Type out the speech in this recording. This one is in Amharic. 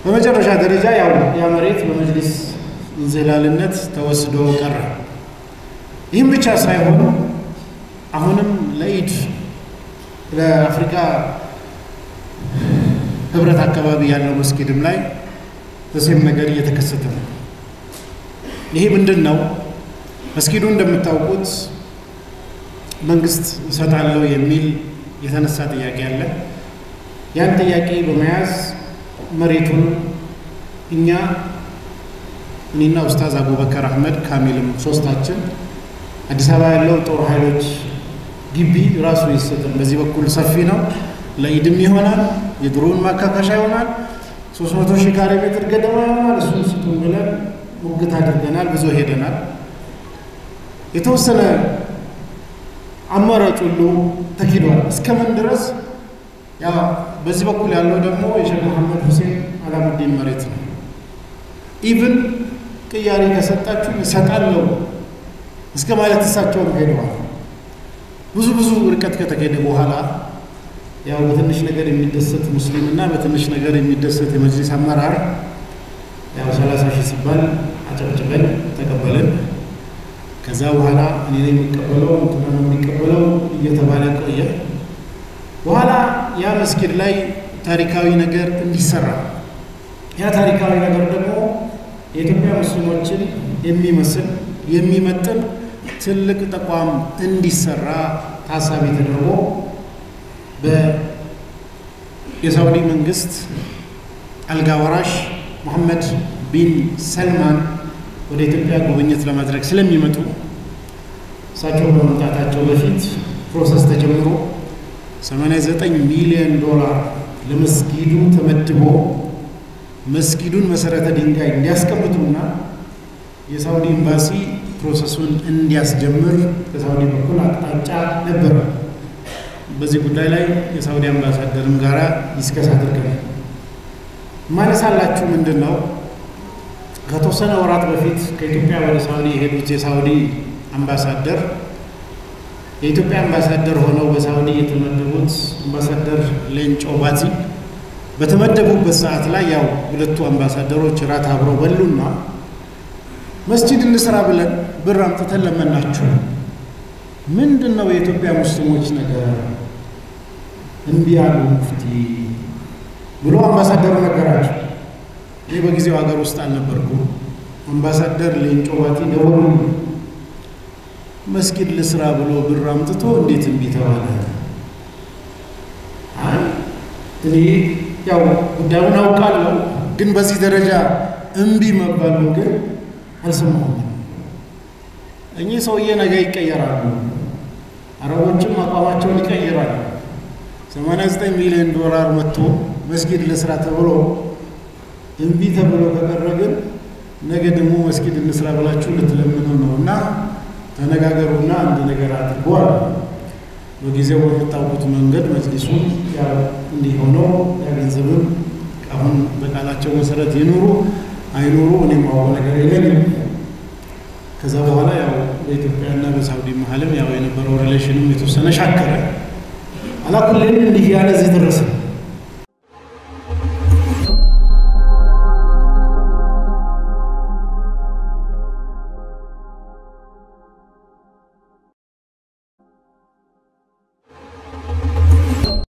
በመጨረሻ ደረጃ ያው ያ መሬት በመጅሊስ እንዝላልነት ተወስዶ ቀረ። ይህም ብቻ ሳይሆን አሁንም ለኢድ ለአፍሪካ ህብረት አካባቢ ያለው መስጊድም ላይ ተሴም ነገር እየተከሰተ ነው። ይሄ ምንድን ነው? መስጊዱ እንደምታውቁት መንግስት እሰጣለሁ የሚል የተነሳ ጥያቄ አለ። ያን ጥያቄ በመያዝ መሬቱን እኛ እኔና ኡስታዝ አቡበከር አህመድ ካሚልም ሶስታችን አዲስ አበባ ያለው ጦር ኃይሎች ግቢ ራሱ ይሰጥን። በዚህ በኩል ሰፊ ነው፣ ለኢድም ይሆናል፣ የድሮውን ማካካሻ ይሆናል። ሶስት መቶ ሺህ ካሬ ሜትር ገደማ ይሆናል። እሱን ስጡን ብለን ሙግት አድርገናል። ብዙ ሄደናል። የተወሰነ አማራጭ ሁሉ ተኪዷል። እስከምን ድረስ ያ በዚህ በኩል ያለው ደግሞ የሼክ መሐመድ ሁሴን አላሙዲን መሬት ነው። ኢቭን ቅያሬ ከሰጣችሁ እሰጣለሁ እስከ ማለት እሳቸውም ሄደዋል። ብዙ ብዙ ርቀት ከተሄደ በኋላ ያው በትንሽ ነገር የሚደሰት ሙስሊም እና በትንሽ ነገር የሚደሰት የመጅሊስ አመራር ያው ሰላሳ ሺህ ሲባል አጨብጭበን ተቀበልን። ከዛ በኋላ እኔ ነኝ የሚቀበለው እንትና ነው የሚቀበለው እየተባለ ቆየ። በኋላ ያ መስጊድ ላይ ታሪካዊ ነገር እንዲሰራ ያ ታሪካዊ ነገር ደግሞ የኢትዮጵያ ሙስሊሞችን የሚመስል የሚመጥን ትልቅ ተቋም እንዲሰራ ታሳቢ ተደርጎ የሳውዲ መንግስት አልጋ ወራሽ ሙሐመድ ቢን ሰልማን ወደ ኢትዮጵያ ጉብኝት ለማድረግ ስለሚመጡ እሳቸው በመምጣታቸው በፊት ፕሮሰስ ተጀምሮ 89 ሚሊዮን ዶላር ለመስጊዱ ተመድቦ መስጊዱን መሰረተ ድንጋይ እንዲያስቀምጡና የሳውዲ ኤምባሲ ፕሮሰሱን እንዲያስጀምር ከሳውዲ በኩል አቅጣጫ ነበረ። በዚህ ጉዳይ ላይ የሳውዲ አምባሳደርም ጋራ ዲስከስ አድርገናል። ማነሳላችሁ ምንድን ነው ከተወሰነ ወራት በፊት ከኢትዮጵያ ወደ ሳውዲ የሄዱት የሳውዲ አምባሳደር የኢትዮጵያ አምባሳደር ሆነው በሳውዲ የተመደቡት አምባሳደር ሌንጮ ባቲ በተመደቡበት ሰዓት ላይ ያው ሁለቱ አምባሳደሮች ራት አብረው በሉና መስጂድ እንስራ ብለን ብር አምጥተን ለመናችሁ ምንድን ነው የኢትዮጵያ ሙስሊሞች ነገር እምቢ ያሉ ሙፍቲ ብሎ አምባሳደሩ ነገራቸው። እኔ በጊዜው ሀገር ውስጥ አልነበርኩም። አምባሳደር ሌንጮ ባቲ ደወሉ። መስጊድ ልስራ ብሎ ብር አምጥቶ እንዴት እምቢ ተባለ? እኔ ያው ጉዳዩን አውቃለሁ፣ ግን በዚህ ደረጃ እምቢ መባሉ ግን አልሰማሁም። እኚህ ሰውዬ ነገ ይቀየራሉ፣ አረቦችም አቋማቸውን ይቀይራሉ። 89 ሚሊዮን ዶላር መጥቶ መስጊድ ልስራ ተብሎ እምቢ ተብሎ ከቀረ ግን ነገ ደግሞ መስጊድ እንስራ ብላችሁ ልትለምኑ ነው እና ተነጋገሩና አንድ ነገር አድርጓል። በጊዜው በምታውቁት መንገድ መጅሊሱን ያው እንዲህ ሆኖ ያ ገንዘብም አሁን በቃላቸው መሰረት ይኑሩ አይኑሩ እኔ ማወቅ ነገር የለኝም። ከዛ በኋላ ያው በኢትዮጵያና በሳውዲ መሀልም ያው የነበረው ሪሌሽንም የተወሰነ ሻከረ። አላኩልን እንዲህ ያለ እዚህ ደረሰ።